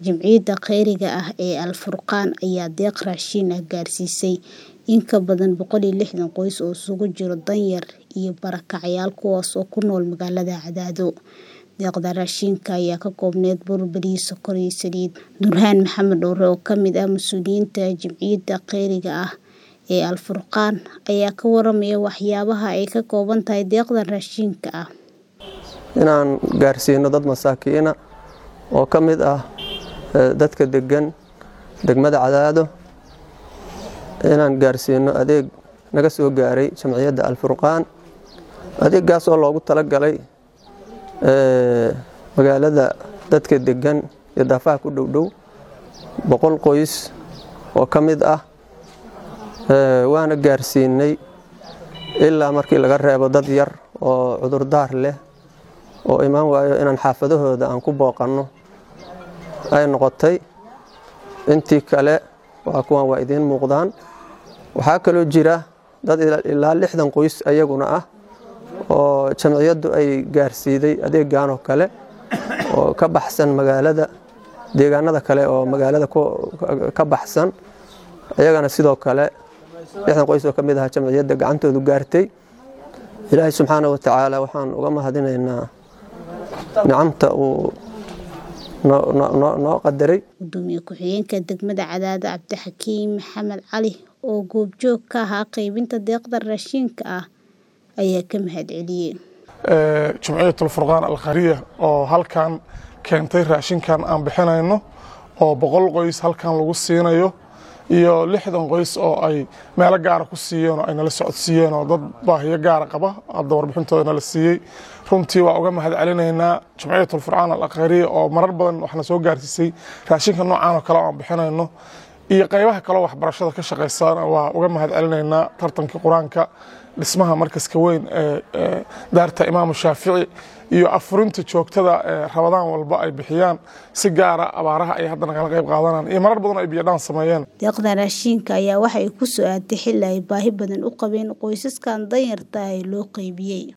Jamciyadda Khayriga ah ee Al-Furqaan ayaa deeq raashin ah gaarsiisay in ka badan boqol iyo lixdan qoys oo isugu jira danyar iyo barakacyaal kuwaas oo ku nool magaalada Cadaado. Deeqda raashinka ayaa ka koobnayd bur, bariis, sokor iyo saliid. Nurhaan Maxamed Dhoore oo ka mid ah mas'uuliyiinta Jamciyadda Khayriga ah ee Al-Furqaan ayaa ka waramaya waxyaabaha ay ka kooban tahay deeqdan raashinka ah. Inaan gaarsiino dad masaakiin ah oo ka mid ah dadka degan degmada Cadaado inaan gaarsiino adeeg naga soo gaaray Jamciyadda Al-Furqaan. Adeegaas oo loogu talagalay magaalada dadka degan iyo daafaha ku dhow dhow boqol qoys oo ka mid ah waana gaarsiinay ilaa markii laga reebo dad yar oo cudurdaar leh oo imaan waayo inaan xaafadahooda aan ku booqanno ay noqotay intii kale waa kuwan waa idiin muuqdaan waxaa kaloo jira dad ilaa lixdan qoys ayaguna ah oo jamciyaddu ay gaarsiiday adeegan oo kale oo ka baxsan magaalada deegaanada kale oo magaalada ka baxsan ayagana sidoo kale lixdan qoys oo ka mid ah jamciyadda gacantoodu gaartay ilaahay subxaana wa tacaala waxaan uga mahadinaynaa nicamta uu noo qadaray Gudoomiye ku-xigeenka degmada Cadaado Cabdixakiin Maxamed Cali oo goobjoog ka ahaa qaybinta deeqda raashinka ah ayaa ka mahadceliyey Jamciyatul Furqaan Al-Khayriya oo halkan keentay raashinkan aan bixinayno oo boqol qoys halkan lagu siinayo iyo lixdan qoys oo ay meelo gaara ku siiyeen oo ay nala socodsiiyeen oo dad baahiyo gaara qaba hadda warbixintooda nala siiyey runtii waa uga mahad celinaynaa Jamciyatul Furqaan Al-Khayriya oo marar badan waxna soo gaarsiisay raashinka noocaan oo kale aan bixinayno iyo qaybaha kale waxbarashada ka shaqeysan waa uga mahad celinaynaa tartankii qur-aanka dhismaha markaska weyn ee daarta imaamu shaafici iyo afurinta joogtada ee rabadaan walba ay bixiyaan si gaara abaaraha ay haddana kala qayb qaadanaan iyo marar badan ay biyadhaan sameeyeen deeqda raashinka ayaa waxa ay ku soo aatay xilli ay baahi badan u qabeen qoysaskan danyarta ah ee loo qaybiyey